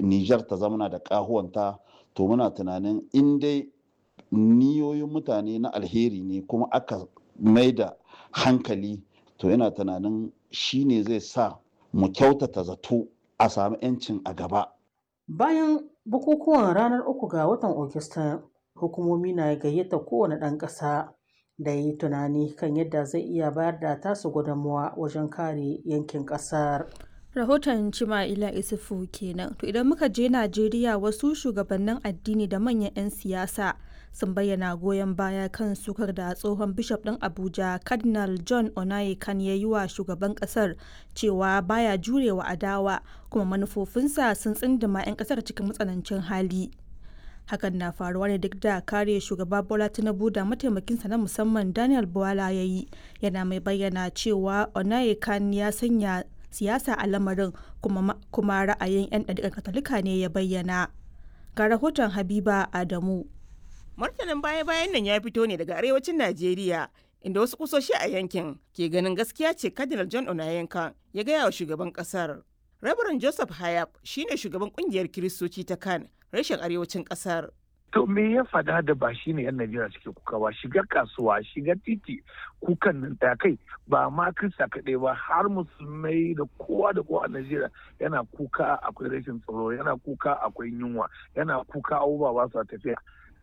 Nijar ta zamana da ƙahuwanta to muna tunanin in dai niyoyin mutane na alheri ne kuma aka mai da hankali to yana tunanin shi ne zai sa mu kyautata zato a sami 'yancin a gaba. Bayan bukukuwan ranar uku ga watan Ogista, hukumomi na gayyata kowane ɗan ƙasa da ya yi tunani kan yadda zai iya bayar da tasu gudunmawa wajen kare yankin ƙasar. Rahoton Cima'ila Isufu kenan. To idan muka je Najeriya wasu shugabannin addini da manyan 'yan siyasa sun bayyana goyon baya kan sukar da tsohon bishop ɗin Abuja Cardinal John Onayekan ya yi wa shugaban ƙasar cewa baya jurewa adawa kuma manufofinsa sun tsindima 'yan ƙasar cikin matsanancin hali. Hakan na faruwa ne duk da kare shugaba Bola Tinubu da mataimakinsa na musamman Daniel Bwala ya yi yana mai bayyana cewa Onayekan ya sanya siyasa a lamarin kuma, kuma ra'ayin 'yan ɗariƙar katolika ne ya bayyana ga rahoton habiba adamu martanin baya-bayan nan ya fito ne daga arewacin najeriya inda wasu kusoshi a yankin ke ganin gaskiya ce cardinal john onayenka ya gaya wa shugaban kasar rabaran joseph hayab shine shugaban kungiyar kiristoci ta kan rashin arewacin kasar To me ya fada da ba shi ne 'yan Najeriya suke kuka ba shiga kasuwa shiga titi kukan nan ta kai ba ma Kirista kaɗai ba har musulmai da kowa da kowa a Najeriya yana kuka akwai rashin tsaro yana kuka akwai yunwa yana kuka abubuwa ba su tafiya.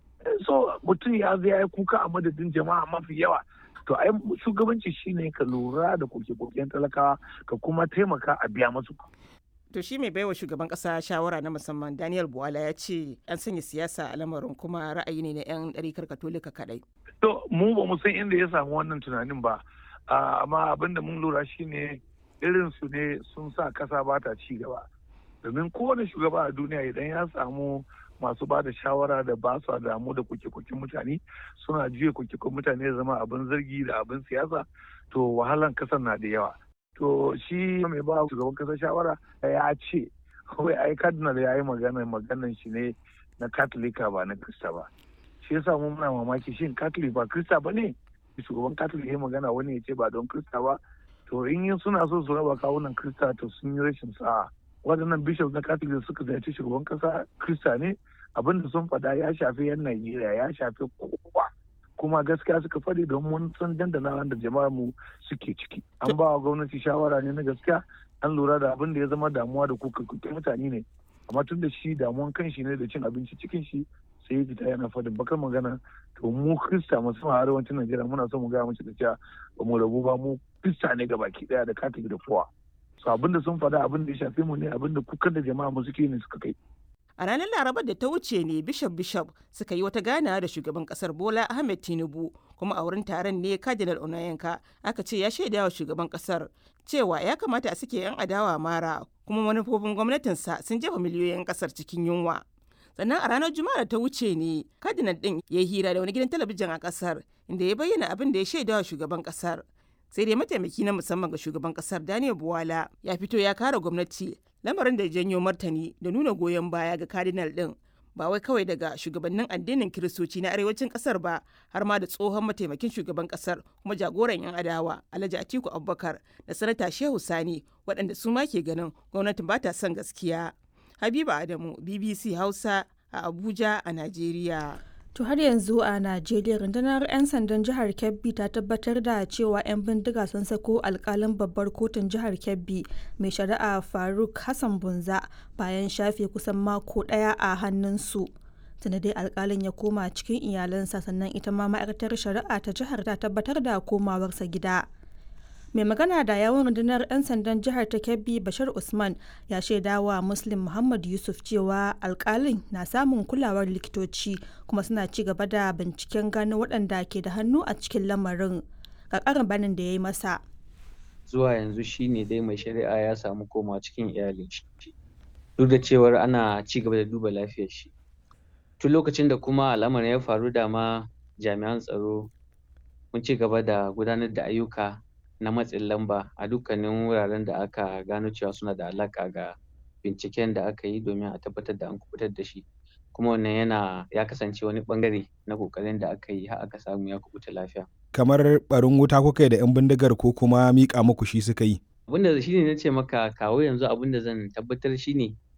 So mutum ya zai ya kuka a madadin jama'a mafi yawa to ai shugabanci shine ka lura da koke-koken talakawa ka kuma taimaka a biya masu to shi mai baiwa shugaban kasa shawara na musamman daniel buwala ya ce an sanya siyasa a lamarin kuma ra'ayi ne na 'yan ɗarikar katolika kadai to mu ba mu san inda ya samu wannan tunanin ba amma abin da mun lura shine irin su ne sun sa kasa ba ta ci gaba domin kowane shugaba a duniya idan ya samu masu ba da shawara da ba su damu da kuke-kuken mutane suna juya kuke-kuken mutane zama abin zargi da abin siyasa to wahalan kasar na da yawa to shi mai ba shugaban kasa shawara ya ce kawai ai cardinal ya yi magana maganan shi ne na katolika ba na krista ba shi yasa mu muna mamaki shin katolik ba krista ba ne shugaban katolik ya magana wani ya ce ba don krista ba to in yin suna so su raba kawunan krista to sun yi rashin sa'a waɗannan bishop na katolik suka ziyarci shugaban kasa krista ne abinda sun faɗa ya shafi yan najeriya ya shafi kowa kuma gaskiya suka faɗi don mun san dandana wanda jama'ar mu suke ciki an ba wa gwamnati shawara ne na gaskiya an lura da abin da ya zama damuwa da kuka mutane ne amma tun da shi damuwan kan shi ne da cin abinci cikin shi sai ya fita yana faɗin bakar magana to mu krista musamman a arewacin najeriya muna son mu gaya mace da cewa ba mu rabu ba mu krista ne baki daya da katolik da kowa so abin da sun faɗa abin da ya shafe mu ne abin da kukan da jama'a mu suke ne suka kai a ranar larabar da ta wuce ne bishop bishop suka yi wata ganawa da shugaban kasar bola ahmed tinubu kuma a wurin taron ne cardinal onayenka aka ce ya shaida wa shugaban kasar cewa ya kamata a suke yan adawa mara kuma manufofin gwamnatinsa sun jefa miliyoyin kasar cikin yunwa sannan a ranar juma'a da ta wuce ne cardinal din ya yi hira da wani gidan talabijin a kasar inda ya bayyana abin da ya shaida wa shugaban kasar sai dai mataimaki na musamman ga shugaban kasar daniel buwala ya fito ya kare gwamnati lamarin da janyo martani da nuna goyon baya ga cardinal din ba wai kawai daga shugabannin addinin kiristoci na arewacin kasar ba har ma da tsohon mataimakin shugaban kasar kuma jagoran yan adawa alhaji atiku abubakar da sanata shehu sani waɗanda su ma ke ganin gwamnatin ba ta son gaskiya habiba adamu bbc hausa a abuja a najeriya To har yanzu a Najeriya rundunar 'yan sandan jihar Kebbi ta tabbatar da cewa 'yan bindiga sun sako alkalin babbar kotun jihar Kebbi mai shari'a Faruk Hassan Bunza bayan shafe kusan mako ɗaya a hannunsu. Tuna dai alkalin ya koma cikin iyalansa sannan ita ma ma'aikatar shari'a ta jihar ta tabbatar da komawarsa gida. mai magana da yawon rundunar 'yan sandan jihar ta kebbi bashir usman ya shaida wa muslim muhammad yusuf cewa alkalin na samun kulawar likitoci kuma suna ci gaba da binciken gano waɗanda ke da hannu a cikin lamarin ga ƙarin banin da ya yi masa zuwa yanzu shine dai mai shari'a ya samu koma cikin iyalin shi duk da cewar ana ci gaba da duba lafiyar shi tun lokacin da kuma al'amarin ya faru da ma jami'an tsaro mun ci gaba da gudanar da ayyuka na matsin lamba a dukkanin wuraren da aka gano cewa suna da alaƙa ga binciken da aka yi domin a tabbatar da an kubutar da shi kuma wannan yana ya kasance wani bangare na kokarin da aka yi har aka samu ya kubuta lafiya kamar barin wuta kuka yi da yan bindigar ko kuma miƙa muku shi suka yi abinda shi ne na ce maka kawo yanzu abinda zan tabbatar shi ne